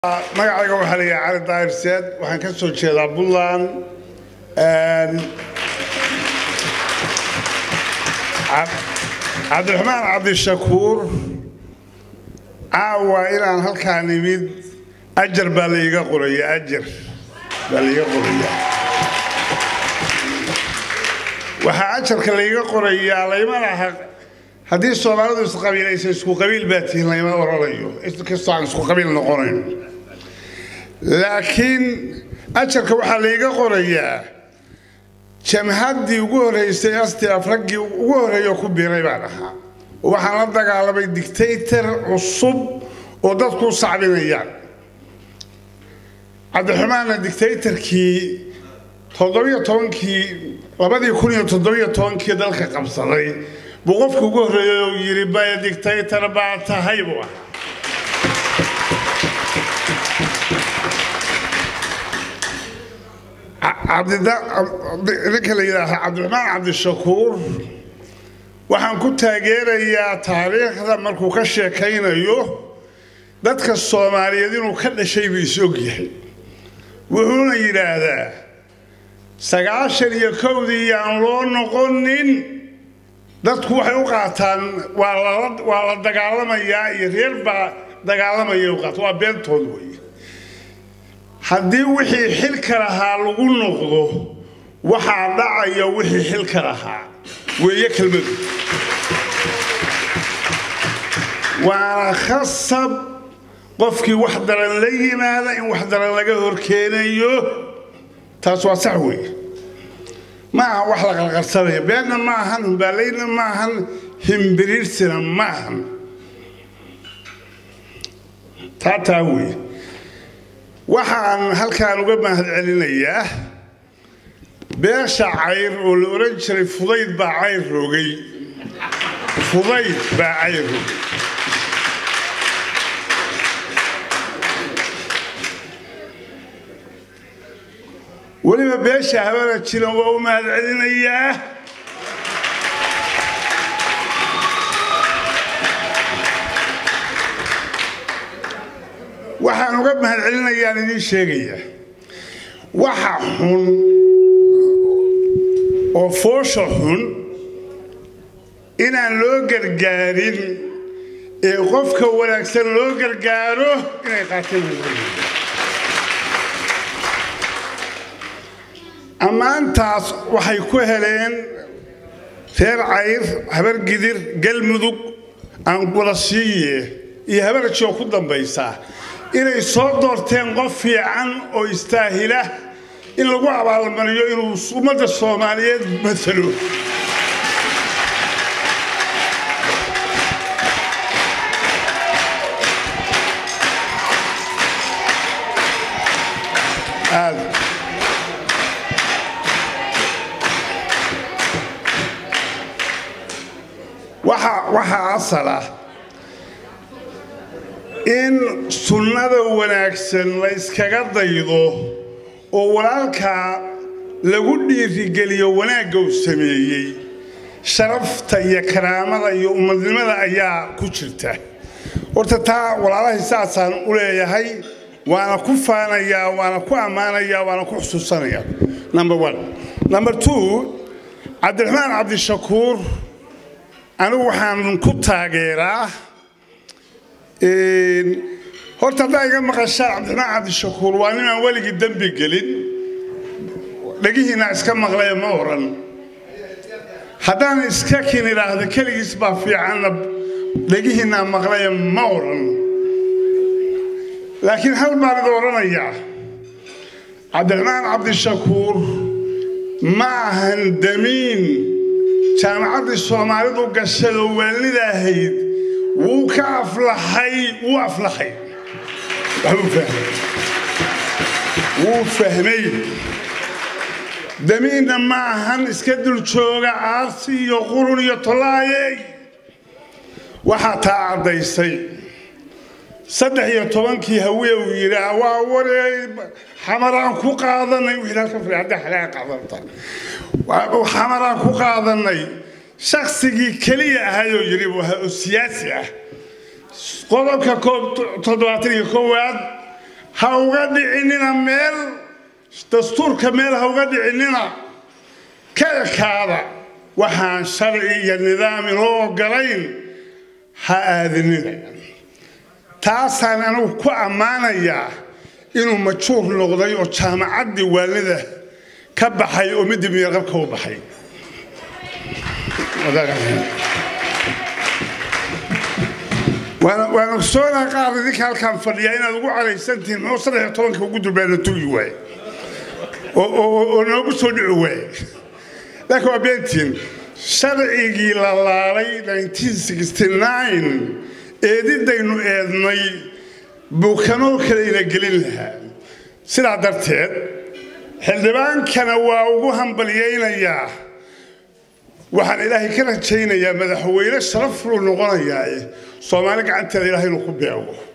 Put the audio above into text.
magacayga waxaa la yidhaha cali daahir seed waxaan ka soo jeedaa puntland cabdiraxmaan cabdishakuur caawa inaan halkaan imid ajar baa laiga qoraya ajar baa laiga qoraya waxaa ajarka laiga qorayaa layma laha haddii soomaalidu isqabiilaysa isku qabiil baa tihiin layma oranayo inkastoo aan isku qabiil noqonayn laakiin ajarka waxaa laiga qorayaa jamhaddii ugu horraysay astaf raggii ugu horreeyo ku biiray baan ahaa waxaan la dagaalamay dictaytor cusub oo dadku u sacbinayaan cabdiraxmaanna dictaytorkii toddobiyo tobankii labadii kun iyo toddobiyo tobankii dalka qabsaday buu qofkii ugu horreeyay oo yidhi baya dictaytor baa tahay buu ahaa ninka la yidhaaha cabdiraxmaan cabdishakuur waxaan ku taageerayaa taariikhda markuu ka sheekaynayo dadka soomaaliyeed inuu ka dhashay buu is-og yahay wuxuuna yidhaahdaa sagaashan iyo kowdii yaan loo noqonin dadku waxay u qaataan waa la dagaalamayaa iyo reer baa dagaalamaya u qaata waa beentood wey haddii wixii xilka lahaa lagu noqdo waxaa dhacaya wixii xilka lahaa weeye kelmadu waana khasab qofkii wax daran la yimaada in wax daran laga horkeenayo taas waa sax weeye ma aha wax la qarqarsanaya beenna ma ahan humbaalayna ma ahan himbiriirsina ma ahan taa taa weeye waxaan halkaan uga mahad celinayaa beesha cayr oo la odhan jiray fudayd baa cayr rogay fudayd baa cayr rogay weliba beesha habana jiran waa u mahad celinayaa waxaan uga mahad celinayaan idiin sheegaya waxa xun oo foosha xun inaan loo gargaarin ee qofka wanaagsan loo gargaaro inay qaateen ammaantaas waxay ku heleen reer cayr habargidir galmudug aanqulasiiye iyo habarajoo ku dambaysaa inay soo doorteen qof fiican oo istaahila in lagu abaalmariyo inuu ummadda soomaaliyeed matalo waxaa asal ah in sunnada wanaagsan la yskaga daydo oo walaalkaa lagu dhiirigeliyo wanaagga uu sameeyey sharafta iyo karaamada iyo ummadnimada ayaa ku jirta horta taa walaalahay saasaan u leeyahay waana ku faanayaa waana ku ammaanayaa waana ku xusuusanayaa number one number two cabdiraxmaan cabdishakuur anigu waxaan ku taageeraa horta haddaa iga maqashaan cabdiraxmaan cabdishakuur waa ninaan weligii dembi gelin dhegihiinaa iska maqlaya ma oran haddaan iska kin idhaahdo keligiis baa fiicanna dhegihiinaa maqlaya ma oran laakiin hal baan ida odhanayaa cabdiraxmaan cabdishakuur ma ahan damiin jaamacaddii soomaalidu gashadoo waalnida ahayd wuu ka aflaxay wuu aflaxay wuu fahmay damiinna ma ahan iska dul jooga aarsi iyo qurun iyo tollaayey waxaa taa caddaysay saddex iyo tobankii hawiye uu yidhaa waa waree xamaraan ku qaadanay xamaraan ku qaadanay shaksigii keliya ahayoo yidhi oo siyaasi ah qodobka toddobaatan iyo koowaad ha uga dhicinina meel dastuurka meel ha uga dhicinina ka ekaada waxaan sharci iyo nidaam inoo ogolayn ha aadinina taasaan anigu ku ammaanayaa inuu majuur noqday oo jaamacaddii waalida ka baxay oo midii miyaqabka u baxay waan ogsoonaa qaar idinka halkaan fadhiyaa inaad ugu calaysantihiin muxuu saddex iyo tobanka ugu durbaana tugi waaye oo noogu soo dhici waaye laakiin waa beentiin sharcigii la laalay eedidaynu eednay buu kanoo kalayna gelin lahaa sidaa darteed xildhibaankana waa ugu hambalyaynayaa waxaan ilaahay ka rajaynayaa madaxweyne sharaf luu noqonayaa soomaali gacanteeda ilaahay inuu ku beego